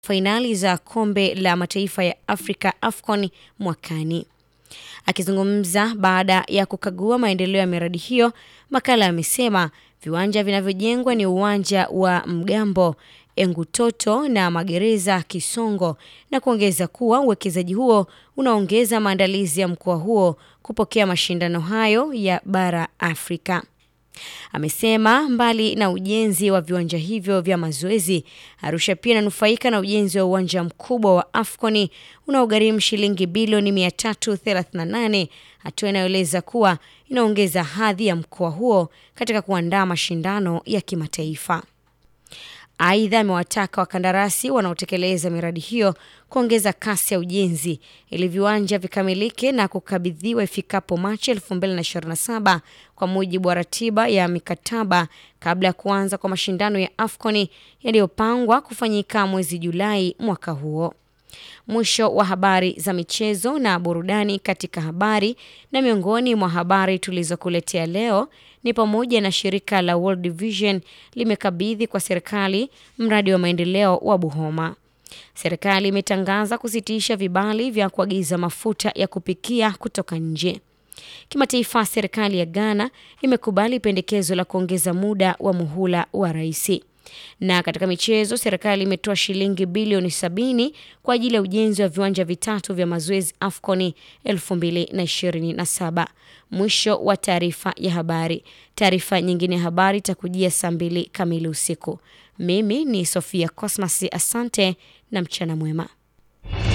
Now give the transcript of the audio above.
fainali za kombe la mataifa ya Afrika AFCON mwakani. Akizungumza baada ya kukagua maendeleo ya miradi hiyo, Makala amesema viwanja vinavyojengwa ni uwanja wa Mgambo, Engutoto na magereza Kisongo, na kuongeza kuwa uwekezaji huo unaongeza maandalizi ya mkoa huo kupokea mashindano hayo ya bara Afrika. Amesema mbali na ujenzi wa viwanja hivyo vya mazoezi, Arusha pia inanufaika na ujenzi wa uwanja mkubwa wa AFCON unaogharimu shilingi bilioni 338, hatua inayoeleza kuwa inaongeza hadhi ya mkoa huo katika kuandaa mashindano ya kimataifa. Aidha, amewataka wakandarasi wanaotekeleza miradi hiyo kuongeza kasi ya ujenzi ili viwanja vikamilike na kukabidhiwa ifikapo Machi 2027 kwa mujibu wa ratiba ya mikataba kabla ya kuanza kwa mashindano ya AFCON yaliyopangwa kufanyika mwezi Julai mwaka huo. Mwisho wa habari za michezo na burudani. Katika habari na miongoni mwa habari tulizokuletea leo ni pamoja na shirika la World Vision limekabidhi kwa serikali mradi wa maendeleo wa Buhoma. Serikali imetangaza kusitisha vibali vya kuagiza mafuta ya kupikia kutoka nje. Kimataifa, serikali ya Ghana imekubali pendekezo la kuongeza muda wa muhula wa rais. Na katika michezo, serikali imetoa shilingi bilioni sabini kwa ajili ya ujenzi wa viwanja vitatu vya mazoezi AFCON 2027. Mwisho wa taarifa ya habari. Taarifa nyingine ya habari itakujia saa mbili kamili usiku. Mimi ni Sofia Cosmas, asante na mchana mwema.